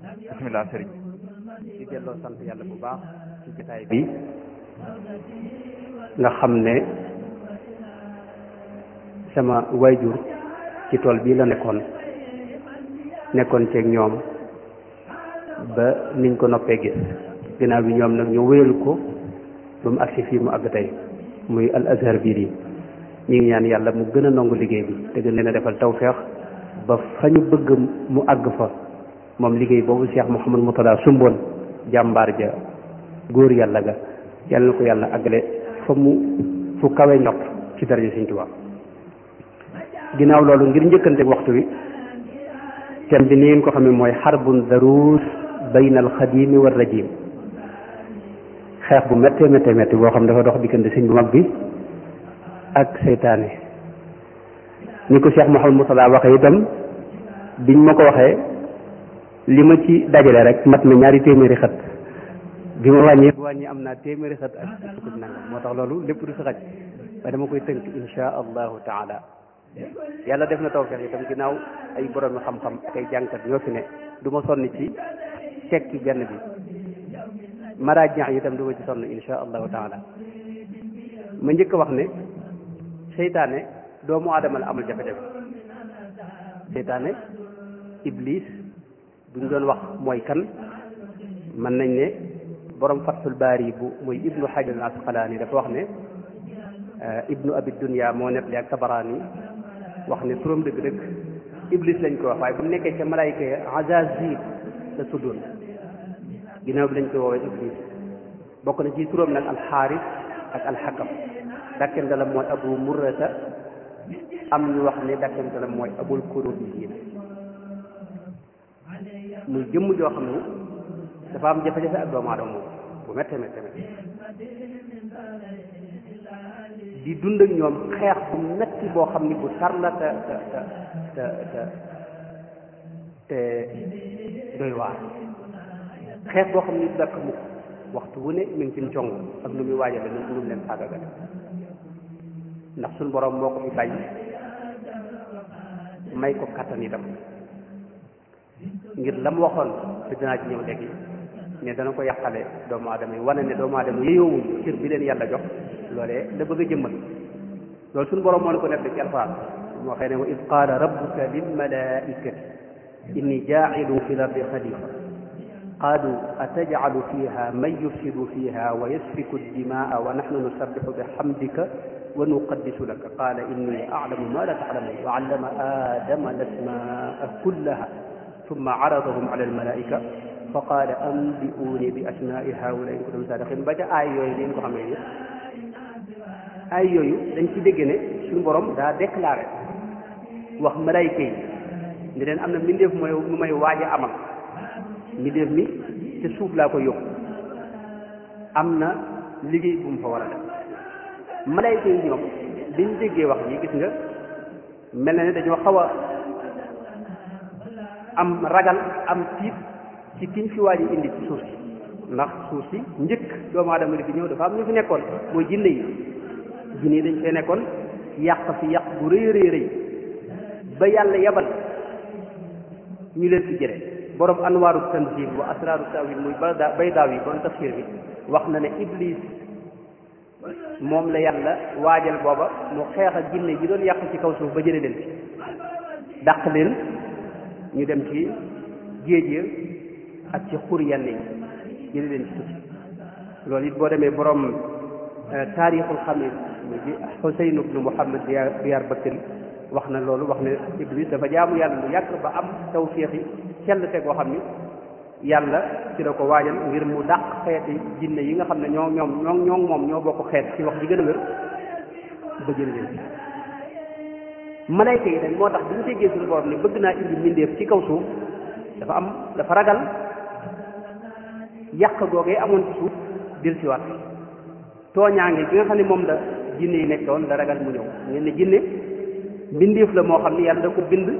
bismillah sëriñ di delloo sant yàlla bu baax ci jotaay bi nga xam ne sama wayjur ci tool bii la nekkoon nekkoon ceeg ñoom ba niñ ko noppee gis ginnaaw bi ñoom nag ñu wéyal ko ba mu agsi fii mu àgg tey muy al azhar biir yi ñu ngi ñaan yàlla mu gën a nangu liggéey bi te gën leen a defal tawfeex ba fa ñu bëgg mu àgg fa moom liggéey boobu Cheikh Mouhamadou Moutada sumboon jàmbaar ja góor yàlla ga yàlla na ko yàlla àggale fa mu fu kawe ñopp ci daraja Sëriñ Tuubaa ginnaaw loolu ngir njëkkante waxtu wi thème bi ni ngeen ko xamee mooy xarbun daruus bayna al xadimi wa rajim xeex bu méttee méttee métti boo xam dafa dox diggante sëñ bu mag bi ak seytaane ni ko Cheikh Mouhamadou Moutada waxee itam biñ ma ko waxee li ma ci dajale rek mat na ñaari téeméeri xët bi ma wàññee wàññi am naa téeméeri xët ak sukk nangam moo tax loolu lépp du si xaj waaye dama koy tënk insha allahu taala yàlla def na tawfeex itam ginnaaw ay borom xam-xam ak ay jànkat ñoo fi ne du ma sonn ci tekki benn bi maraaji yi itam du ma ci sonn insha allahu taala ma njëkk a wax ne seytaane doomu aadama la amal jafe-jafe seytaane iblis buñ doon wax mooy kan mën nañ ne borom fathul baari bu muy ibnu hajar al asqalaani dafa wax ne ibnu abi dunya moo nettali ak tabaraani wax ne turam dëgg-dëgg iblis lañ ko wax waaye bu nekkee ca malaayka ya azazil la tuddoon ginnaaw bi lañ koy woowee iblis bokk na ci turam nag alxaaris ak alxakam dakkente la mooy abu murrata am ñu wax ne dakkente la mooy abul kurubiyin muy jëmm joo xam ne dafa am jafe-jafe ak doomu aadama moom bu méttee méttee méttee di dund ak ñoom xeex bu metti boo xam ni bu tar la te te te te te doy waar xeex boo xam ni du dakk mukk waxtu wu ne mi ngi ci cong ak nu muy waajale nu nu mu leen sàggagale ndax suñ borom moo ko fi bàyyi may ko kattan itam ngir la mu waxoon te dinaa ci ñëw léegi ne dana ko yàqale doomu aadama yi wane ne doomu aadama yéyoowuñ cër bi leen yàlla jox loolee da bëgg a jëmmal loolu suñu borom moo ne ko nekk ci alxuraan moo xëy ne wa id qaala rabbuka lil malaikati inni jaacilu fi lardi xalifa qaalu atajcalu fiha man yufsidu fiha wa yasfiku dimaa wa naxnu nusabixu bixamdika wa nuqaddisu laka qaala inni aclamu ma la taclamun wa allama aadama alasmaa kullaha summa caradahum ala almalaika fa qaala ambi'uuni bi asmaai haula in kuntum saadiqin ba ca aay yooyu ngeen ko xamee ni aay yooyu dañ ci dégg ne suñu borom daa déclaré wax malayka yi ni leen am na mbindeef mooy mu may waaj a amal mbindeef mi te suuf laa ko yóbbu am na liggéey bu mu fa war a def malayka yi ñoom biñ déggee wax ji gis nga mel na ne dañoo xaw a am ragal am tiit ci kiñ fi waaj indi ci suuf si ndax suuf si njëkk doomu aadama li fi ñëw dafa am ñu fi nekkoon mooy jinne yi jinne yi dañ fee nekkoon yàq fi yàq bu rëy rëy rëy ba yàlla yabal ñu leen fi jëre borom anwaaru tanzil wa asraaru tawil muy bayda baydaaw yi bon tafsir bi wax na ne iblis moom la yàlla waajal booba mu xeex ak jinne yi doon yàq ci kaw suuf ba jële leen fi dàq leen ñu dem ci géej ya ak ci xur yenn yi jële leen ci suuf loolu it boo demee borom taarixul xamil mu ji Xuseyn ibnu Muhammad Diyaar Bakri wax na loolu wax ne Iblis dafa jaamu yàlla lu yàgg ba am tawféex yi sell te goo xam ni yàlla ci la ko waajal ngir mu dàq xeeti jinne yi nga xam ne ñoo ñoom ñoo ñoo moom ñoo bokk xeet ci wax ji gën a wér ba jële leen malayka yi nag moo tax bi ñu déggee suñu borom ne bëgg naa indi mbindeef ci kaw suuf dafa am dafa ragal yàq googee amoon ci suuf dil si waat tooñaange bi nga xam ne moom la jinne yi nekkoon la ragal mu ñëw ngeen ne jinne mbindeef la moo xam ne yàlla da ko bind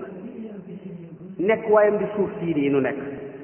nekk waayam di suuf sii nii nu nekk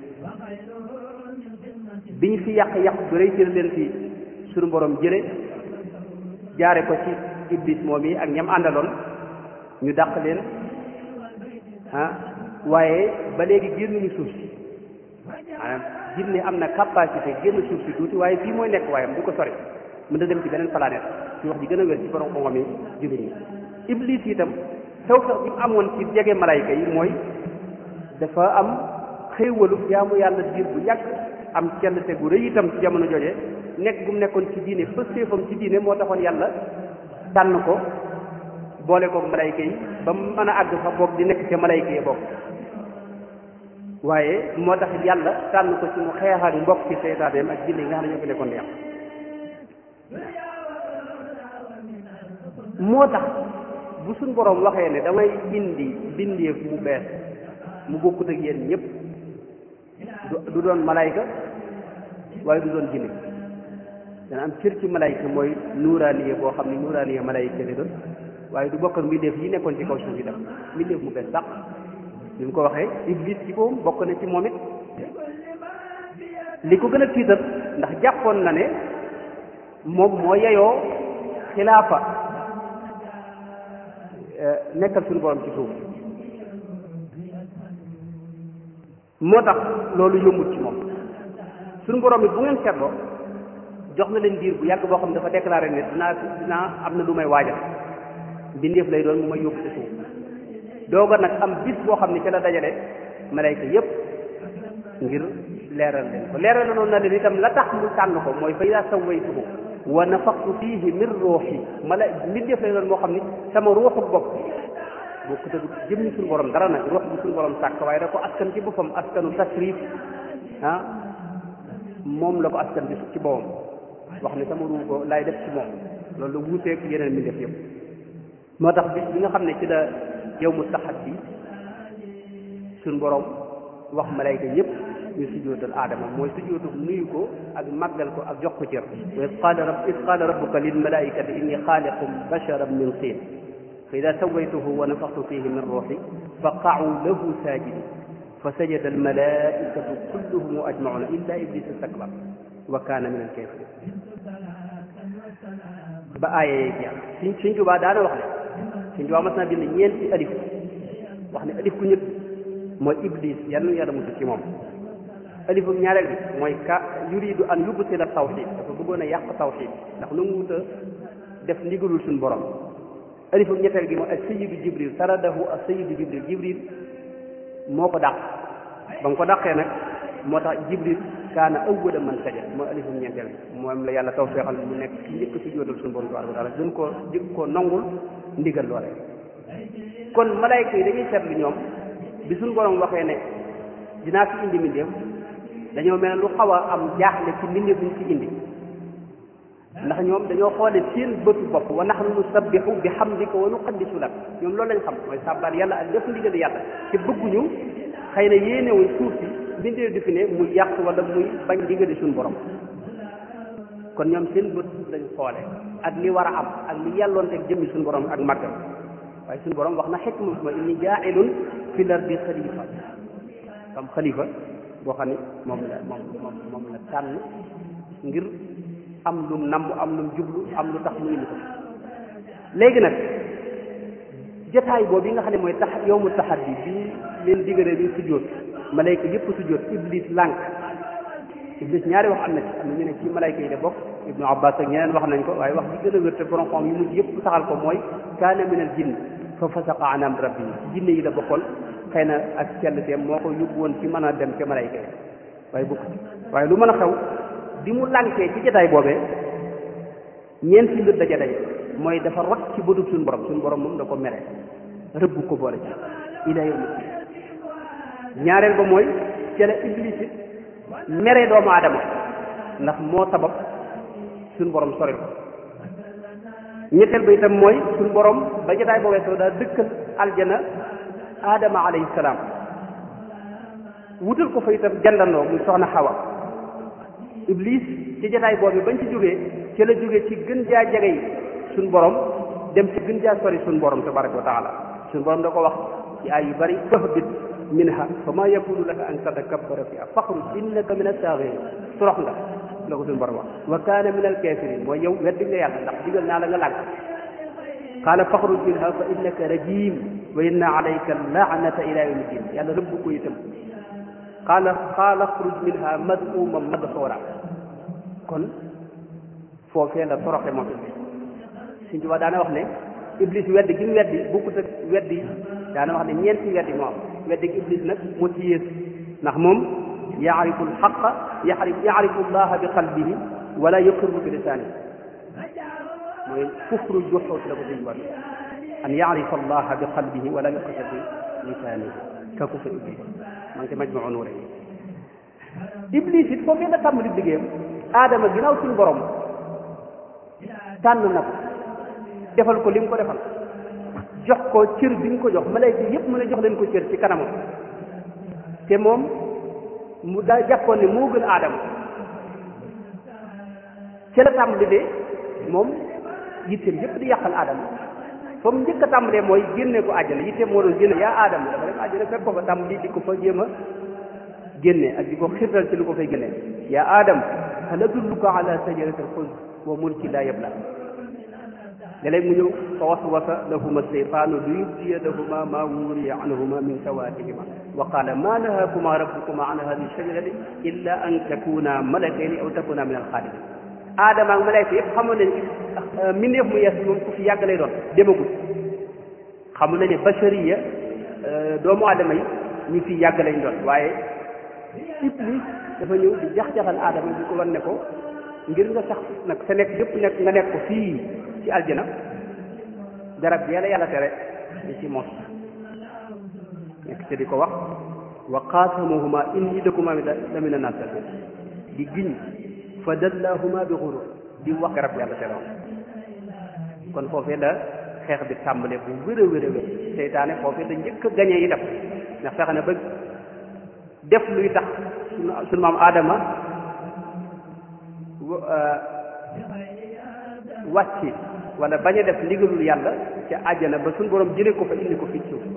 bi ñu fi yàq yàq bu rëy ci leen fi suñu borom jële jaare ko ci iblis moom yi ak ñam àndaloon ñu dàq leen ah waaye ba léegi génnuñu suuf si maanaam jinne am na capacité génn suuf si tuuti waaye fii mooy nekk waayam du ko sori mën na dem ci beneen planète ci wax ji gën a wér ci borom xam-xam yi jullit ñi iblis itam xew xew bi mu amoon ci jege malayka yi mooy dafa am xéewalu jaamu yàlla diir bu yàgg am kenn te gu rëy itam ci jamono jooje nekk gu mu nekkoon ci diine pëstéefam ci diine moo taxoon yàlla tànn ko boole ko malayka yi ba mu mën a àgg fa boog di nekk ca malayka yi boog waaye moo tax yàlla tànn ko ci mu xeex ak mbokk ci seytaaneem ak jinne yi nga xam ne ñoo fi nekkoon di am moo tax bu suñ boroom waxee ne damay indi bindeef mu bees mu bokkut ak yéen ñëpp du doon malayka waaye du doon jinne dana am cër ci malayka mooy nuuraaniye boo xam ne nuuraaniye malayka li doon waaye du bokk ak mbindeef yi nekkoon ci kaw suuf yi dem mbindeef mu bees sax bi mu ko waxee iblis ci boppam bokk na ci moom it li ko gën a tiital ndax jàppoon na ne moom moo yeyoo xilaafa nekkal suñu borom ci suuf moo tax loolu yombut ci moom suñu borom it bu ngeen seetloo jox na leen diir bu yàgg boo xam ne dafa déclaré ne dinaa dinaa am na lu may waajal mbindeef lay doon mu may yóbbu ci suuf dooga nag am bis boo xam ne ci la dajale malayka yépp ngir leeral leen ko leeral na noonu na leen itam la tax mu tànn ko mooy fa ida sawaytuhu wa nafaxtu fiihi min ruuxi mala mbindeef lay doon moo xam ni sama ruuxu bopp boo ko tëgg jëmmi suñu borom dara nag ruux bi suñu borom sàkk waaye da ko askan ci boppam askanu tasrif ah moom la ko askan bi ci boppam wax ne sama ruux ko laay def ci moom loolu la wuuteeg yeneen mbindeef yëpp moo tax bis bi nga xam ne ci la yow mu taxat bi suñ borom wax malayka yëpp ñu sujjóotal aadama mooy sujjóotu nuyu ko ak màggal ko ak jox ko cër wa id qaala rab id qaala rabbuka lil malaikati inni xaaliqum basharan min tiin fa ida sawaytuhu wa nafaxtu fihi min ruuxi fa qa'u lahu saajidin fa sajada al malaikatu kulluhum ajmauna illa iblis istakbar wa kaana min al kafirin ba aaya yee jeex suñ suñ tubaa daana wax ne suñ tubaa mas naa bind ñeenti alif wax ne alif ku ñëpp mooy iblis yal na yàlla musu ci moom alifu ñaareel bi mooy ka yuridu an yubtila tawxid dafa bëggoon a yàq tawxid ndax nu mu wut a def ndigalul suñu borom alifu ñetteel gi mooy ak sayidu jibril taradahu ak sayidu jibril jibril moo ko dàq ba mu ko dàqee nag moo tax jibril kaana awwala man sajada mooy alifu ñeenteel bi moom la yàlla tawfeexal mu nekk ci njëkk si jóotal suñu borom tabaraka wa taala gën koo jëkk koo nangul ndigal loole kon malayka yi dañuy seetlu ñoom bi suñu borom waxee ne dinaa fi indi mbindeef dañoo mel ne lu xaw a am jaaxle ci mbindeef buñ fi indi ndax ñoom dañoo xoole seen bëtu bopp wa nahnu nusabbihu bi hamdika wa nuqaddisu lak ñoom loolu lañ xam mooy sàbbaal yàlla ak def ndigal yàlla te bëgguñu xëy na yéenewuñ suuf si mbindeef di fi ne muy yàq wala muy bañ ndigali suñu borom kon ñoom seen bët lañ xoole ak li war a am ak li yàlloon teg jëmmi suñu borom ak màggam waaye suñu borom wax na xikma ma inni jaailun fi lardi xalifa am xalifa boo xam ne moom la moom moom moom la tànn ngir am lum namb am lum jublu am lu tax mu indi ko léegi nag jotaay boobu yi nga xam ne mooy tax yow mu taxaddi bi leen diggalee bi sujjóot malayka yëpp sujjóot iblis lànk iblis ñaari wax am na ci am na ñu ne ci malayka yi de bokk ibnu abbas ak ñeneen wax nañ ko waaye wax bi gën a wér te borom xam yu mujj yëpp saxal ko mooy kaana min al jinn fa fasaqa an amri rabbi ci jinne yi la bokkoon xëy na ak cell teem moo ko yóbbu woon ci mën a dem ca malayka yi waaye bokk ci waaye lu mën a xew bi mu lànkee ci jotaay boobee ñeent ci mbir daja daje mooy dafa rot ci bëtub suñu borom suñu borom moom da ko mere rëbb ko boole ci ila yawmi ñaareel ba mooy ca la iblis it mere doomu aadama ndax moo sabab suñu borom sori ko ñetteel ba itam mooy suñu borom ba jotaay boobee soo daa dëkkal aljana aadama alayhi salaam wutal ko fa itam jandandoo muy soxna xawa iblis ci jotaay boobu bañ ci jógee ci la jógee ci gën jaa jege yi suñ borom dem ci gën jaa sori suñ borom tabaraka wa taala suñ borom da ko wax ci ay yu bari fahbit minha fa ma yakunu laka an tatakabbara fiha faxruj innaka min as-saaghirin torox nga la ko suñ borom wax wa kaana min al-kafirin mooy yow weddi nga yàlla ndax digal naa la nga lànk qaala faxruj minha fa innaka rajim wa inna alayka laanata ila yawmi din yàlla rëbb ko itam qaala qaala xruj minha mad'uuma madxuura kon foofee la toroxe moom iblis suñ tubaab daana wax ne iblis weddi gi mu weddi bukkut ak weddi daana wax ne ñeenti weddi moo am weddi gi iblis nag moo ci yées ndax moom yaarifu alxaqa yarif yaarifu allaha bi qalbihi wala yuqirru bi lisaanihi mooy kufru juxuut la ko suñ tubaab an yaarifa allaha bi qalbihi wala yuqirru bi lisaanihi ka kufru iblis man ci majmuu nuure iblis it foofee la tàmbali liggéeyam aadama ginnaaw suñ borom tànn na ko defal ko li mu ko defal jox ko cër bi mu ko jox malayka yépp mu ne jox leen ko cër ci kanamam te moom mu daa jàppoon ne moo gën aadama ci la tàmbali de moom yitteem yépp di yàqal aadama fa mu njëkk a tàmbalee mooy génne ko àjjana yitteem moo doon génne yaa aadama dafa dem àjjana fekk ko fa tàmbali di ko fa jéem a génne ak di ko xirtal ci lu ko fay génne yaa aadam hal adulluka ala sajaratil xuld wa mulki laa yabla léeg-léeg mu ñëw fa waswasa lahuma seytaanu li yubdiya lahuma ma wuriya anhuma min sawatihima wa qala ma nahakuma rabbukuma an hadihi shajarati illa an takuna malakayni aw takuna min alxaalidin aadama ak malayka yëpp xamoon nañ mbindeef mu yees moom ku fi yàgg lay doon demagul xamoon nañ ne bachariya doomu aadama yi ñu fi yàgg lañ doon waaye iblis dafa ñëw di jax-jaxal aadama di ko wan ne ko ngir nga sax nag sa nekk yëpp nekk nga nekk ko fii ci aljana garab bi yàlla yàlla tere di ci mos nekk te di ko wax wa qaasamuhuma inni lakuma la mina naasihiin di giñ fa dallahuma bi xurur di wax garab yàlla tere woon kon foofee la xeex bi tàmbale bu wér a wér a wér seytaane foofee la njëkk a gañee yi def ndax fexe na ba def luy tax sunu sunu maam aadama wàcci wala bañ a def ndigalul yàlla ca àjjana ba suñu borom jëlee ko fa indi ko fii suuf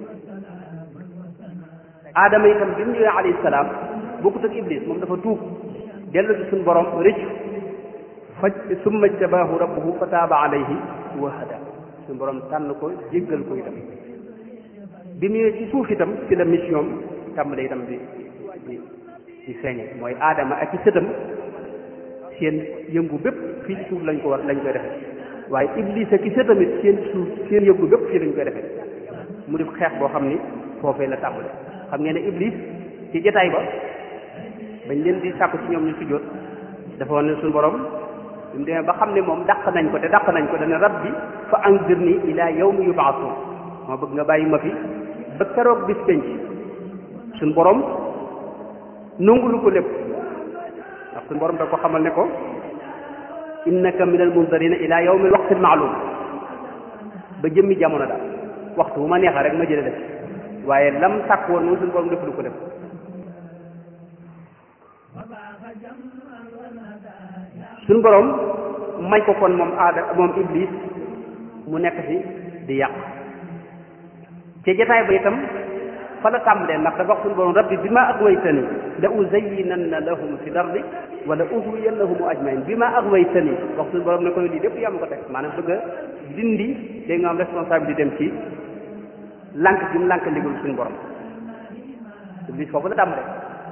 aadama itam bi mu ñëwee alayhi salaam bokkut ak iblis moom dafa tuub dellu ci suñu borom rëccu faj summa jtabaahu rabbuhu fa taaba alayhi wa hada suñu borom tànn ko jéggal ko itam bi mu ñëwee ci suuf itam ci la mission tàmbale itam di di di feeñe mooy aadama ak i sëtam seen yëngu bépp fii ci suuf lañ ko war lañ koy defee waaye iblis ak i sëtamit seen suuf seen yëngu bépp fii lañ koy defee mu def xeex boo xam ni foofee la tàmbale xam ngeen ne iblis ci jotaay ba bañ leen di sàkku ci ñoom ñu sujjóot dafa woon ne suñu borom bi mu demee ba xam ne moom dàq nañ ko te dàq nañ ko dana rabbi fa anzirni ila yawmi yub'athun moo bëgg nga bàyyi ma fi ba keroog bis penc suñu borom nungulu ko lépp ndax suñu borom da ko xamal ne ko innaka min al munzarina ila yawmi al waqti al maalum ba jëmmi jamono daal waxtu bu ma neexee rek ma jële def waaye lam sàkk woon moom suñu borom def lu ko def suñu borom may ko kon moom aada moom iblis mu nekk fi di yàq ci jotaay ba itam fa la tàmbalee ndax dafa wax suñu borom rabbi bi ma aghwaytani la uzayyinanna lahum fi lardi wala ughwiyannahum ajmain bi ma aghwaytani wax suñu borom ne ko lii lépp yaa ma ko teg maanaam bëgg a dindi day nga am responsabilité dem ci lànk gi mu lànk ndigal suñu borom iblis foofu la tàmbalee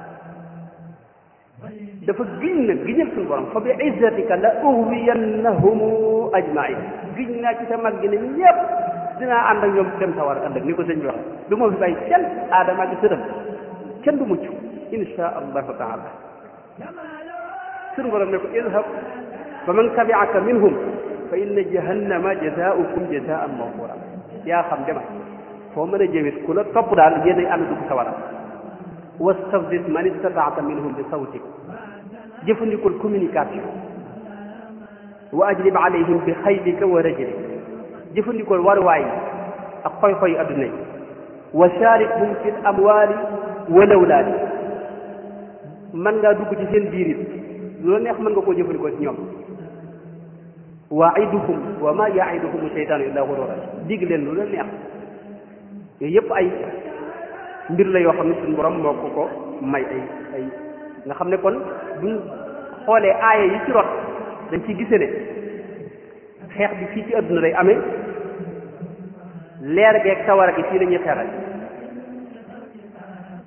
dafa giñ nag giñal suñu borom fa bi izzatika la ughwiyannahum ajmain giñ naa ci sa mag gi ne ñëpp dinaa ànd ak ñoom dem sawar ëllëg ni ko sëñ bi waxee du ma fi bàyyi kenn aadama ak sëtam kenn du mucc insha allahu taala suñu borom ne ko idhab fa man tabi'aka minhum fa inna jahannama jazaa'ukum jazaa'an mawfura yaa xam demal foo mën a jëwit ku la topp daal yéenay ànd dugg sawara wastafzis man istata'ta minhum bi sawtik jëfandikul communication wa ajlib alayhim bi xaylika wa rajlik jëfandikoo waruwaay ak xoy-xoy adduna yi wa sharikhum fi amwaali wal awlaadi mën ngaa dugg ci seen biir it lu la neex mën nga koo jëfandikoo ci ñoom waiduhum wa ma yaiduhum seytaanu illa gurura dig leen lu la neex yooyu yëpp ay mbir la yoo xam ne suñu borom moo ko ko may ay ay nga xam ne kon buñ xoolee aaya yi ci rot dañ ciy gise ne xeex bi fii ci adduna lay amee leer geeg sawara gi fii la ñuy xeexal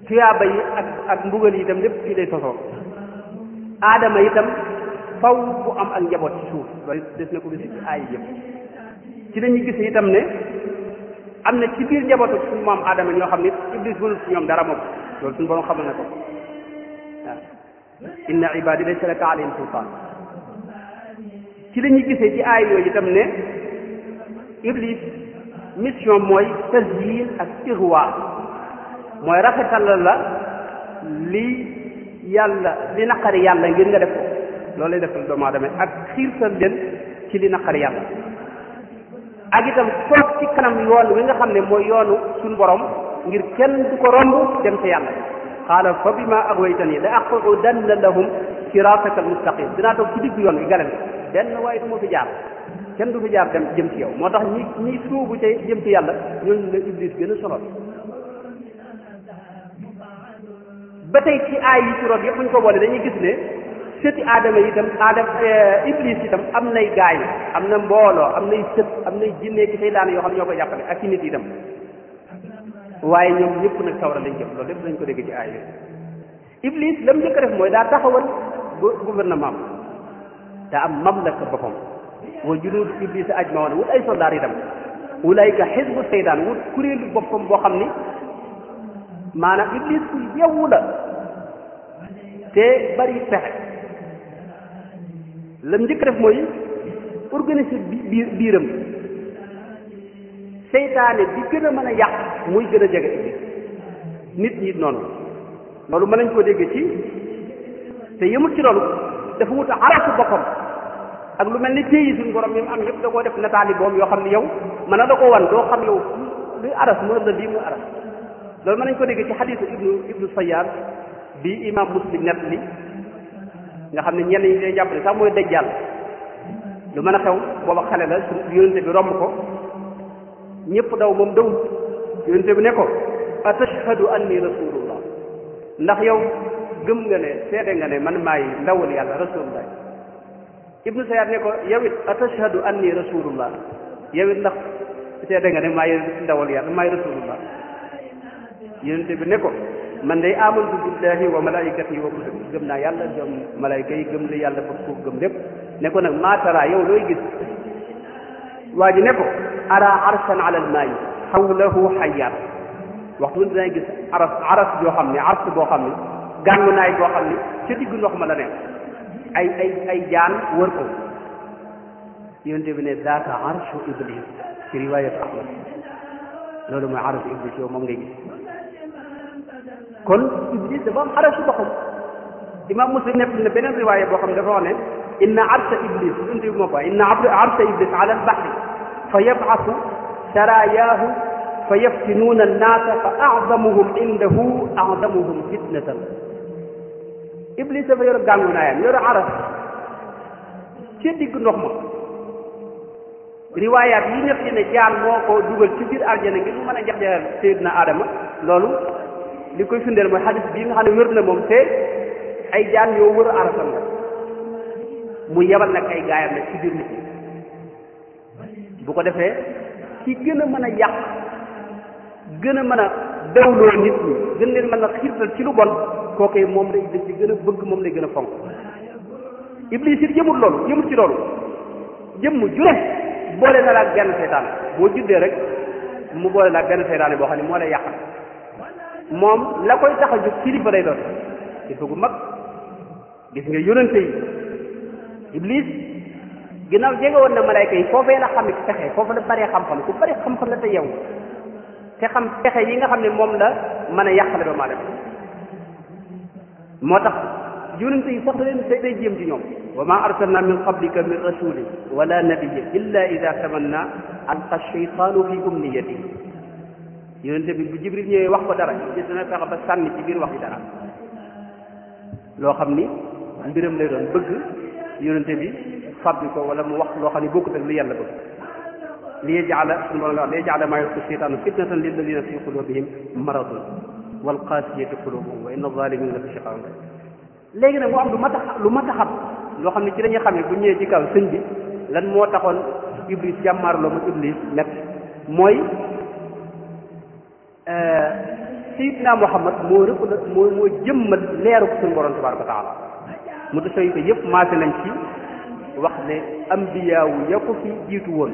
tuyaaba yi ak ak mbugal yi itam lépp fii lay sosoo aadama itam faw bu am ak njaboot ci suuf loolu des na ko gis ci aay yëpp ci lañuy gis itam ne am na ci biir njabootu suñu maam aadama ñoo xam ne iblis mënul ci ñoom dara moom loolu suñu borom xamal na ko waaw inna ibadi laysa laka alayhim sultaan ci la ñuy gisee ci aay yooyu itam ne iblis mission mooy tasyin ak irwa mooy rafetal la li yàlla li naqari yàlla ngir nga def ko loolu lay defal doomu aadama ak xiirtal leen ci li naqari yàlla ak itam toog ci kanam yoon wi nga xam ne mooy yoonu suñu borom ngir kenn du ko romb dem ca yàlla qaala fa bima aghwaytani la aqudanna lahum siraataka almustaqim dinaa toog ci diggu yoon wi galal benn waaye du ma fi jaar kenn du fi jaar dem jëm ci yow moo tax ñi ñi suubu ca jëm ci yàlla ñooñu la iblis gën a sonal ba tey ci aay yi ci root yëpp bu ñu ko boole dañuy gis ne sëti aadama yi itam aadama iblis itam am nay gaay am na mbooloo am nay sët am nay jinne ki seytaane yoo xam ne ñoo koy jàppale ak ci nit itam waaye ñoom ñëpp nag sawara lañ jëm loolu lépp dañ ko dégg ci aay yooyu iblis la mu njëkk a def mooy daa taxawal gouvernement daa am mamlaka boppam wa junuud iblis ajmaoon wut ay soldaar itam ulaayka xisbu seytaan wut kuréelu boppam boo xam ni maanaam iblis ku yewwu la te bari pexe lam njëkk def mooy organiser biir biiram seytaane bi gën a mën a yàq muy gën a jege iblis nit ñi noonu loolu mën nañ koo dégg ci te yëmut ci loolu dafa wut arasu boppam ak lu mel ni téyi suñu borom yi mu am yëpp da koo def nataali boom yoo xam ne yow mën na da ko wan doo xam yow luy aras mu la lii muy aras loolu mën nañ ko dégg ci xadiisu ibnu ibnu sayyaar bi imam muslim nett li nga xam ne ñenn ñi day jàpp ne sax mooy dajjal lu mën a xew booba xale la su yonente bi romb ko ñëpp daw moom daw yonente bi ne ko atashhadu anni rasulullah ndax yow gëm nga ne seede nga ne man maay ndawul yàlla rasulullah ibnu sayyaar ne ko yow it atashhadu anni rasulullah yow it ndax seede nga ne maay ndawul yàlla maay rasulullah yonente bi ne ko man day amantu billahi wa malaikatihi wa kutubi gëm naa yàlla gëm malayka yi gëm li yàlla fa suuf gëm lépp ne ko nag maatara yow looy gis waa ji ne ko ara arshan ala almaayi xawlahu xayaat waxtu wun dinaay gis aras aras joo xam ne ars boo xam ne gàngu naay boo xam ne ca diggu ndox ma la ne ay ay ay jaan wër ko yonente bi ne zaaka arshu iblis ci riwayat ahmad loolu mooy arshu iblis yow moom ngay gis kon iblis dafa am arasu boppam imam muslim nekk na beneen riwaaya boo xam ne dafa wax ne inna arsa iblis unti bi moo ko inna arsa iblis ala albahri fa yab'athu sarayaahu fa yaftinuuna annaasa fa a'zamuhum indahu a'zamuhum fitnatan iblis dafa yor gàngu naayam yor aras ci digg ndox ma riwaayaat yi ñëpp ne jaan moo ko dugal ci biir aljana ngir mu mën a jax-jaxal Seydina Adama loolu li koy firndeel mooy xadis bii nga xam ne wér na moom te ay jaan yoo wër arasam la mu yebal nag ay gaayam nag ci biir nit ñi bu ko defee ci gën a mën a yàq gën a mën a dawloo nit ñi gën leen mën a xiirtal ci lu bon kookee moom lay dañ ci gën a bëgg moom lay gën a fonk iblis it yëmut loolu yëmut ci loolu jëmm jure boole na la ak benn seytaan boo juddee rek mu boole la ak benn seytaane boo xam ne moo lay yàqal moom la koy tax a jóg kilifa lay doon kilifa gu mag gis nga yonente yi iblis ginnaaw jege woon na malayka yi foofee la xam pexe foofu la bëree xam-xam ku bëri xam-xam la te yow te xam pexe yi nga xam ne moom la mën a yàqale doomu aadama moo tax yonente yi sax da leen day day jéem ci ñoom wa ma arsalna min qablika min rasulin wala nabiyyin illa ida tamanna alqa shaytanu fi umniyatihi yonente bi bu jibril ñëwee wax ko dara gis dana fexe ba sànni ci biir wax yi dara loo xam ni mbiram lay doon bëgg yonente bi fabbi ko wala mu wax loo xam ne bokkut ak li yàlla bëgg li yajala suñu borom wax li yajala maa yulqi shaytaanu fitnatan lilladina fi qulubihim maradun wal qasiyati qulubuhum wa inna zalimina la fi shiqaqin léegi nag mu am lu mat a lu mat a xam loo xam ne ci dañuy xam ne bu ñëwee ci kaw sëñ bi lan moo taxoon iblis jàmmaarloo ma iblis nekk mooy sayidna muhammad moo rëpp la moo moo jëmmal leeru ko suñu borom tabaraka wa taala mu ta soy ko yëpp maase nañ ci wax ne ambiyaawu ya ko fi jiitu woon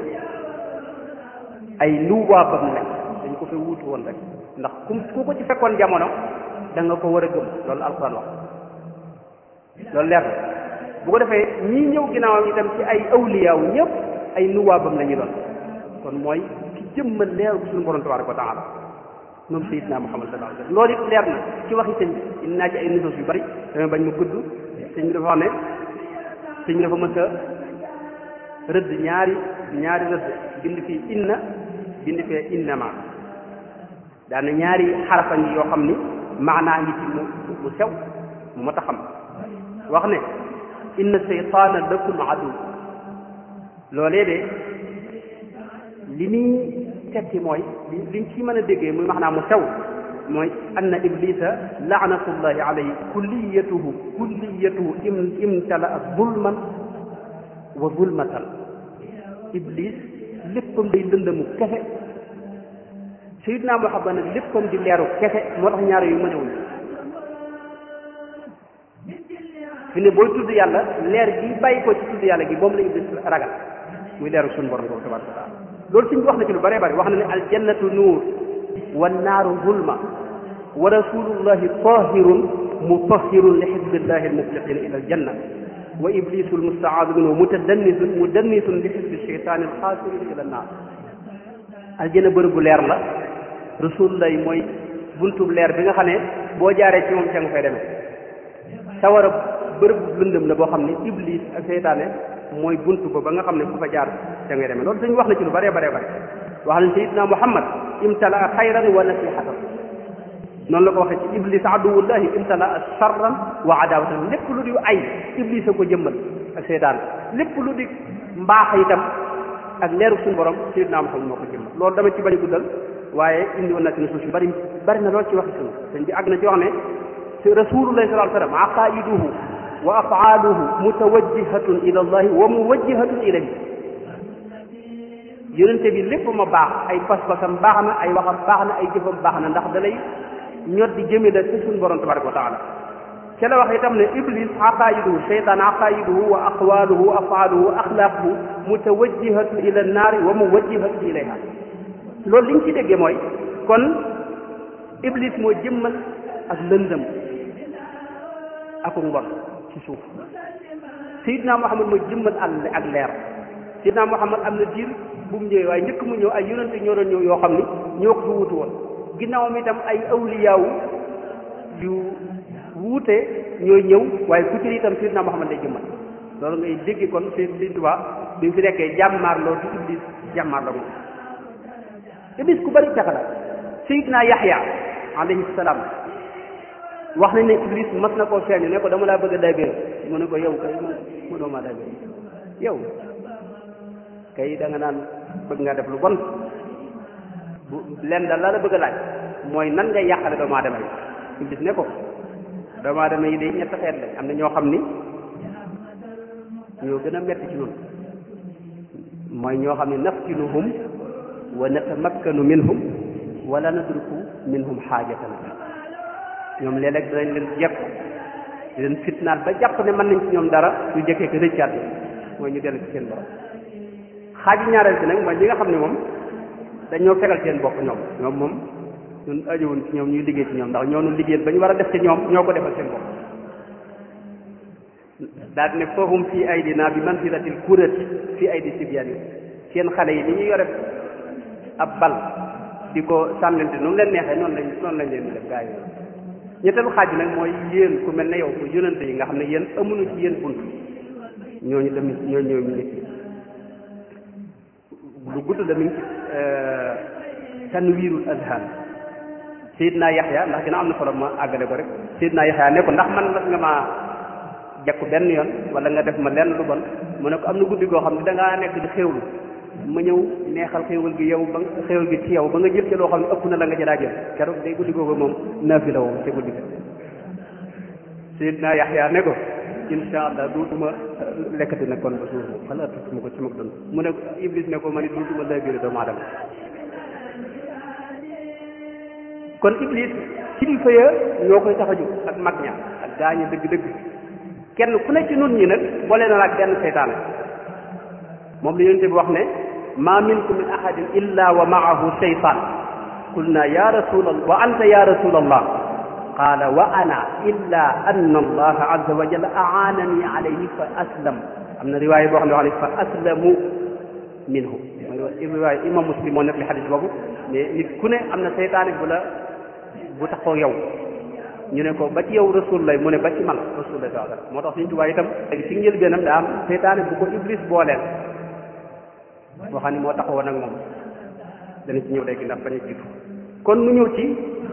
ay nuwaabam lañ dañ ko fi wuutu woon rek ndax ku ku ko ci fekkoon jamono da nga ko war a gëm loolu alquran wax loolu leer na bu ko defee ñii ñëw ginnaawam itam ci ay awliyaawu ñëpp ay nuwaabam la ñu doon kon mooy ki jëmmal leeru ko suñu borom tabaraka wa taala moom sayidna muhammad sallallahu alayhi wasallam loolu it leer na ci waxi sëñ bi indi naa ci ay nusos yu bari damay bañ ma gudd sëñ bi dafa wax ne sëñ bi dafa mës a rëdd ñaari ñaari rëdd bind fii inna bind fee innama daana ñaari xarafa ngi yoo xam ni maanaa ngi ci mu mu sew mu mat a xam wax ne inna seytaana lakum adu loolee de li muy tekki mooy li liñ ci mën a déggee muy maanaam mu sew mooy anna iblisa laanatullahi alayhi kulliyatuhu kulliyatuhu im imtala zulman wa zulmatan iblis léppam day lëndëmu kese sayidna muhammad nag léppam di leeru kese moo tax ñaar yu mënewuñ fi ne booy tudd yàlla leer gi bàyyi ko ci tudd yàlla gi moom la iblis ragal muy leeru suñu borom boobu tabaraka wa taala loolu suñ wax na ci lu bëree bëri wax na ne aljannatu nuur wa naaru zulma wa rasulullahi tahirun mutahirun li xizbillahi almufliqina ila aljanna wa iblisu almustaadu minhu mutadannisun mudannisun li xizbi cheytaani alxaasirin ila annaar aljanna bërëb bu leer la rasulullahi mooy buntub leer bi nga xam ne boo jaaree ci moom ca nga fay demee sawara bërëb bu lëndëm la boo xam ne iblis ak seytaane mooy buntu ko ba nga xam ne ku fa jaar ca ngay demee loolu dañu wax na ci lu bëree bëree bëri wax nañ sayidna muhammad imtalaa xayran wa nasihatan noonu la ko waxee ci iblis aduwullahi imtalaa charran wa adawatan lépp lu di ay iblis a ko jëmmal ak seytaan lépp lu di mbaax itam ak leeru suñu borom sayidna muhammad moo ko jëmmal loolu dama ci bañ a guddal waaye indi woon na ci nusuus yu bëri bëri na lool ci waxi sunu sëñ bi àgg na ci wax ne rasulullahi sallallahu alayhi wa sallam aqaiduhu wa afaaluhu mutawajjihatun ila allahi wa muwajjihatun ilayhi yonente bi lépp ma baax ay pas-pasam baax na ay waxam baax na ay jëfam baax na ndax dalay ñot di jëme la ci suñu borom tabaraka wa taala ca la wax itam ne iblis aqaiduhu cheytaan aqaiduhu wa aqwaluhu wa afaaluhu wa axlaaquhu mutawajjihatun ila annaari wa muwajjihatun ilayha loolu li ñu ci déggee mooy kon iblis moo jëmmal ak lëndëm ak mbon ci suuf sayidna muhammad mooy jëmmal àll ak leer sayidna muhammad am na diir bu mu ñëwee waaye njëkk mu ñëw ay yonente ñoo doon ñëw yoo xam ni ñoo ko fi wutu woon ginnaawam itam ay awliyaawu yu wuute ñooy ñëw waaye ku ci itam sayidna muhammad day jëmmal loolu ngay dégg kon si si tuba bi mu fi nekkee jàmmaarloo ci iblis jàmmaarloo moom iblis ku bari pexe la sayidna yaxya alayhi salaam wax nañ ne iblis mas na koo feeñu ne ko dama laa bëgg a daybéer mu ne ko yow kay mënoo maa daybéer yow kay da nga naan bëgg nga def lu bon bu leen da la la bëgg a laaj mooy nan ngay yàqale doomu aadama yi iblis ne ko doomu aadama yi day ñett xeet lañ am na ñoo xam ni ñoo gën a metti ci ñun mooy ñoo xam ne naftinuhum wa natamakkanu minhum wala nadruku minhum xaajatan ñoom léeg-léeg danañ leen jekk di leen fitnaal ba jàpp ne mën nañ ci ñoom dara ñu jëkkee ko rëccaat mooy ñu dellu ci seen borom xaaji ñaareel bi nag mooy ñi nga xam ne moom dañoo fegal seen bopp ñoom ñoom moom ñun ajowuñ ci ñoom ñuy liggéey ci ñoom ndax ñoo nu liggéeyal ba ñu war a def ci ñoom ñoo ko defal seen bopp daal ne foohum fii aydina bi manzilatil kurati fii aydi sibyan yi seen xale yi ni ñu yore ab bal di ko sànnante nu mu leen neexee noonu lañ noonu lañ leen di def gaa yi ñetteelu xaaj bi nag mooy yéen ku mel ne yow ku yonante yi nga xam ne yéen amuñu ci yéen bunt ñooñu tamit ñooñu ñooy mi ngi ci lu gudd la mi ngi ci tanwiirul azhan Seydina Yaxya ndax dina am na solo ma àggale ko rek Seydina Yaxya ne ko ndax man mas nga maa jakku benn yoon wala nga def ma lenn lu bon mu ne ko am na guddi goo xam ne da ngaa nekk di xéewlu ma ñëw neexal xéewal gi yow ba xéewal gi ci yow ba nga jël ci loo xam ne ëpp na la nga ci daa jël keroog day guddi googu moom naafi la woo ci guddi gi Seydina Yaxya ne ko insha allah duutuma lekkati nag kon ba suuf xalaatuma ko ci mag dund mu ne Iblis ne ko ma ni duutuma lay biir doomu aadama kon iblis kilifa ya ñoo koy tax a jóg ak mag ña ak gaañu dëgg-dëgg kenn ku ne ci nun ñi nag boole na la ak benn seytaane moom la yonente bi wax ne ma minkum min ahadin illa wa maahu shaytan qulna ya rasul allah wa anta ya rasul allah qala wa ana illa anna allah azza wa jalla aanani alayhi fa aslam am na riwaaya boo xam ne wax ne fa aslamu minhu riwaaya imam muslim moo nekk li xadis boobu mais nit ku ne am na seytaane bu la bu taxoo yow ñu ne ko ba ci yow rasulullah mu ne ba ci man rasulullah sallallahu alayhi wasallam moo tax suñu tubaab itam léegi ci njëlbeenam daa am seytaane bu ko iblis booleel boo xam ne moo taxawoon ak moom dana ci ñëw léegi ndax bañ a jiitu kon nu ñëw ci